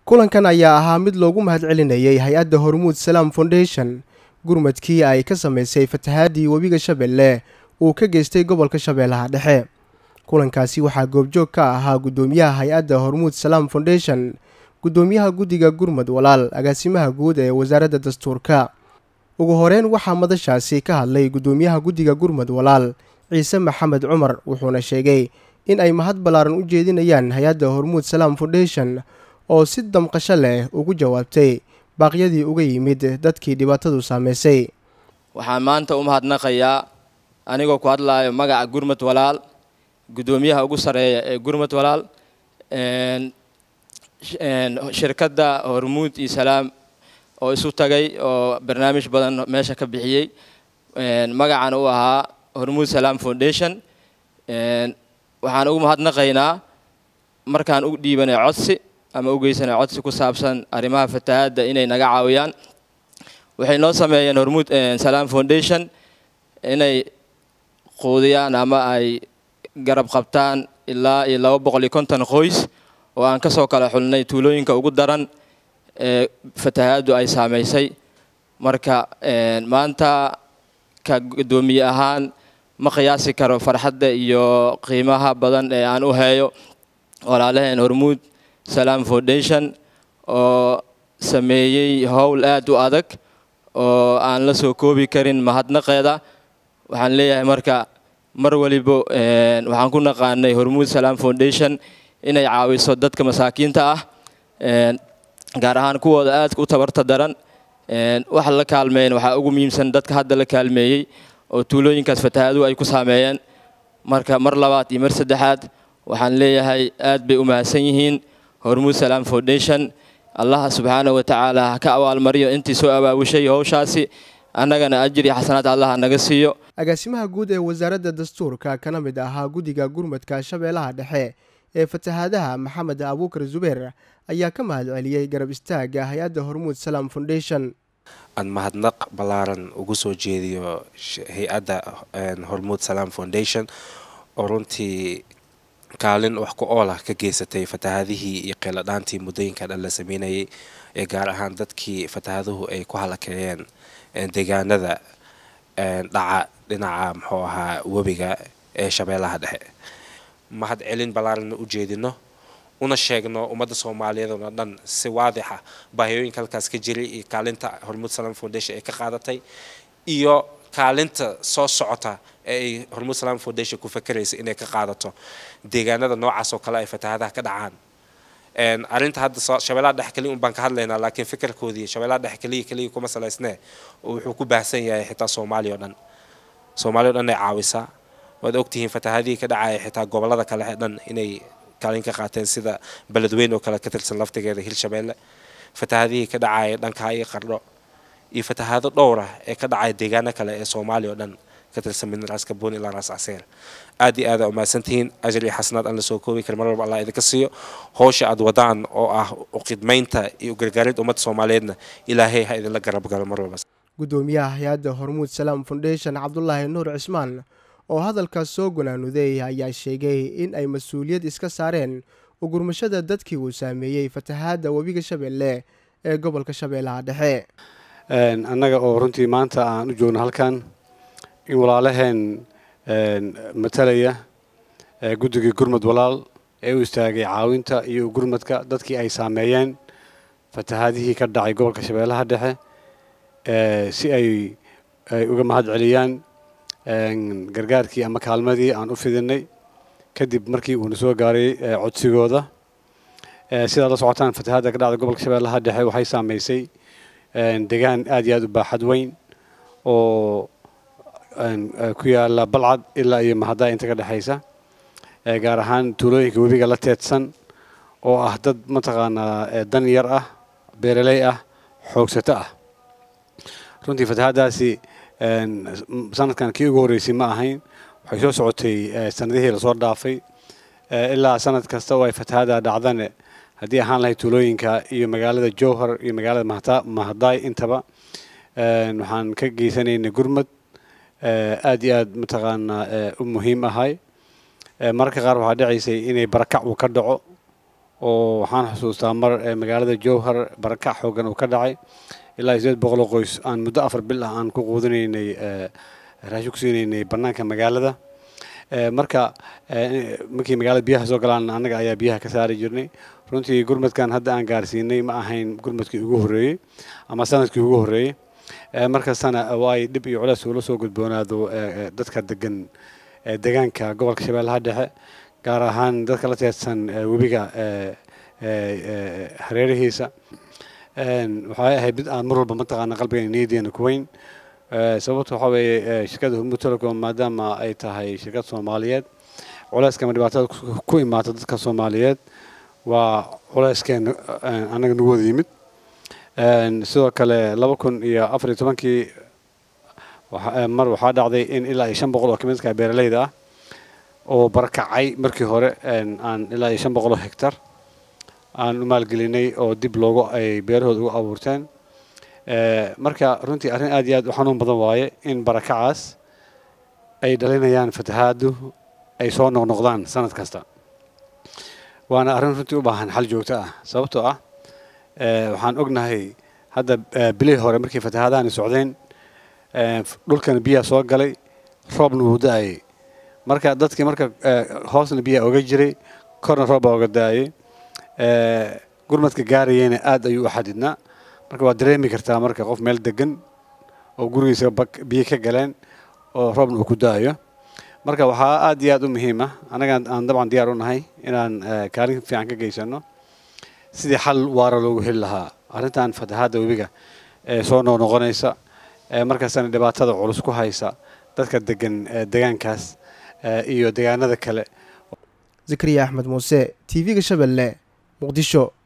kulankan ayaa ahaa mid loogu mahadcelinayay hay-adda hormuud salaam foundation gurmadkii ay ka samaysay fatahaadii webiga shabeelle uu ka geystay gobolka shabeellaha dhexe kulankaasi waxaa goobjoog ka ahaa guddoomiyaha hay-adda hormuud salaam foundation guddoomiyaha guddiga gurmad walaal agaasimaha guud ee wasaaradda dastuurka ugu horeyn waxaa madashaasi ka hadlay guddoomiyaha guddiga gurmad walaal ciise maxamed cumar wuxuuna sheegay in ay mahad ballaaran u jeedinayaan hay-adda hormuud salaam foundation oo si damqasho leh ugu jawaabtay baaqyadii uga yimid dadkii dhibaatadu saameysay waxaan maanta u mahadnaqayaa anigoo ku hadlaayo magaca gurmad walaal guddoomiyaha ugu sarreeya ee gurmad walaal shirkadda hormuud iyo salaam oo isu tagay oo barnaamij badan meesha ka bixiyey magacan u ahaa hormuud salaam foundation waxaan ugu mahadnaqaynaa markaan u dhiibanay codsi ama u geysanay codsi ku saabsan arrimaha fatahaadda inay naga caawiyaan waxay noo sameeyeen hormuud salaam foundation inay quudiyaan ama ay garab qabtaan ilaa iyo laba boqol iyo konton qoys oo aan kasoo kala xulnay tuulooyinka ugu daran ee fatahaaddu ay saamaysay marka maanta ka guddoomiye ahaan ma qiyaasi karo farxadda iyo qiimaha badan ee aan u heeyo walaalaheen hormuud salaam foundation oo sameeyey howl aad u adag oo aan la soo koobi karin mahadnaqeeda waxaan leeyahay marka mar waliba waxaan ku naqaanay hormuud salaam foundation inay caawiso dadka masaakiinta ah gaar ahaan kuwooda aadka u tabarta daran wax la kaalmeeyen waxaa ugu muhiimsan dadka hadda la kaalmeeyey oo tuulooyinkaas fatahaaduhu ay ku saameeyeen marka mar labaad iyo mar saddexaad waxaan leeyahay aad bay u mahadsan yihiin hormuud salaam foundation allah subxaanahu wa tacaala ha ka abaalmariyo intii soo abaabushay howshaasi annagana ajir iyo xasanaad allah naga siiyo agaasimaha guud ee wasaaradda dastuurka kana mid ahaa guddiga gurmadka shabeellaha dhexe ee fatahaadaha maxamed abuukar zubeer ayaa ka mahad celiyey garab istaagga hay-adda hormuud salaam foundation aan mahadnaq ballaaran ugu soo jeediyo hay-adda hormuud salaam foundation oo runtii kaalin wax ku oolah ka geysatay fatahaadihii iyo qeeladhaantii muddooyinka dhan la sameynayay ee gaar ahaan dadkii fatahaaduhu ay ku halakeeyeen deegaanada dhaca dhinaca muxuu ahaa webiga ee shabeellaha dhexe mahad celin ballaaranna u jeedino una sheegno ummadda soomaaliyeed oo dhan si waadixa baahiyooyinka halkaas ka jiray iyo kaalinta hormuud salaam foundation ay ka qaadatay iyo kaalinta soo socota ee ay hormuud salaam foundation ku fakeraysa inay ka qaadato deegaanada noocaas oo kale ay fatahaadaha ka dhacaan arrinta hadda shabeellaha dhex keliya un baan ka hadlaynaa laakiin fikirkoodii shabeellaha dhex keliya keliya kuma salaysnee oo wuxuu ku baahsan yahay xitaa soomaaliya oo dhan soomaaliya o dhan ay caawisaa waad ogtihiin fatahaadihii ka dhacaya xitaa gobollada kale ee dhan inay kaalin ka qaateen sida beledweyn oo kale ka tirsan laftigeeda hirshabeelle fatahaadihii ka dhacaya dhankaa iyo qardho iyo fatahaado dhowr ah ee ka dhacaya deegaano kale ee soomaaliya oo dhan ka tirsan min raas kaboon ilaa raas caseer aad iyo aad aa umahadsantihiin ajir iyo xasanaad aan la soo koobi karin mar walba allah idinka siiyo howsha aad wadaan oo ah uqidmaynta iyo ugargaarinta ummadda soomaaliyeedna ilaahay ha idinla garab galo mar walba guddoomiyaha hay-adda hormuud salaam foundation cabdulaahi nuur cismaan oo hadalkaas soo gunaanuday ayaa sheegay in ay mas-uuliyad iska saareen ugurmashada dadkii uu saameeyey fatahaadda webiga shabeelle ee gobolka shabeellaha dhexe annaga oo runtii maanta aan u joogno halkan in walaalaheen matalaya guddigii gurmad walaal ee u istaagay caawinta iyo gurmadka dadkii ay saameeyeen fatahaadihii ka dhacay gobolka shabeellaha dhexe si ay uga mahad celiyaan gargaarkii ama kaalmadii aan u fidinay kadib markii uuna soo gaaray codsigooda sidaad la socotaan fatahaadda ka dhacda gobolka shabeellaha dhexe waxay saameysay deegaan aad iyo aad u baaxad weyn oo ku yaala balcad ilaa iyo mahaddaa inta ka dhexaysa gaar ahaan tuulooyinka webiga la teedsan oo ah dad mataqaanaa dan yar ah beeraley ah xoogsato ah runtii fatahaaddaasi sanadkan kii ugu horreysay ma ahayn waxay soo socotay sanadihii lasoo dhaafay ilaa sanad kasta oo ay fatahaada dhacdane haddii ahaan lahayd tuulooyinka iyo magaalada jowhar iyo magaalada mahadaay intaba waxaan ka geysanaynay gurmad aad iyo aad mataqaanaa u muhiim ahay mararka qaar waxaa dhacaysay inay barakac uu ka dhaco oo waxaan xusuustaa mar magaalada jowhar barakac xoogan uu ka dhacay ilaa iyo sideed boqol oo qoys aan muddo afar bil ah aan ku quudinaynay raashin ku siinaynay bannaanka magaalada marka markii magaalada biyaha soo galaan annaga ayaa biyaha ka saari jirnay runtii gurmadkan hadda aan gaarsiinay ma ahayn gurmadkii ugu horreeyey ama sanadkii ugu horreeyey markastana waay dhib iyo culeys ula soo gudboonaado dadka degan degaanka gobolka shabeellaha dhexe gaar ahaan dadka la teedsan webiga hareerihiisa waxay ahayd mid aan mar walba mataqaana qalbiga niyadiina ku weyn sababta waxaa weeye shirkadda hormuud telecom maadaama ay tahay shirkad soomaaliyeed culeyska ama dhibaatada ku imaata dadka soomaaliyeed waa culeyskeena annaga nagu wada yimid sidoo kale laba kun iyo afar iyo tobankii mar waxaa dhacday in ilaa iyo shan boqol oo kamidka beeraleyda ah oo barakacay markii hore aan ilaa iyo shan boqol oo hektar aan u maalgelinay oo dib loogu ay beerahooda ugu abuurteen marka runtii arrin aad iyo aad u xanuun badan waaye in barakacaas ay dhalinayaan fatahaadu ay soo noqnoqdaan sanad kasta waana arrin runtii u baahan xal joogto ah sababtoo ah waxaan ognahay hadda bilihii hore markii fatahaadaani socdeen dhulkana biyaa soo galay roobna wuu da-ayay marka dadkii marka hoosna biyaa oga jiray korna roob baa oga da-ayay gurmadka gaarayeyna aad ayuu u xadidnaa marka waad dareemi kartaa marka qof meel degan oo gurigiisa biyo ka galeen oo roobna uu ku da-ayo marka waxaa aad iyo aad u muhiim ah annaga aan dabcan diyaar u nahay inaan kaalin fiican ka geysano sidii xal waara loogu heli lahaa arrintan fatahaadda webiga ee soo noqnoqonaysa markaasana dhibaatada culus ku haysa dadka degan degaankaas iyo degaanada kale zakariya axmed muuse t v-ga shabeelle muqdisho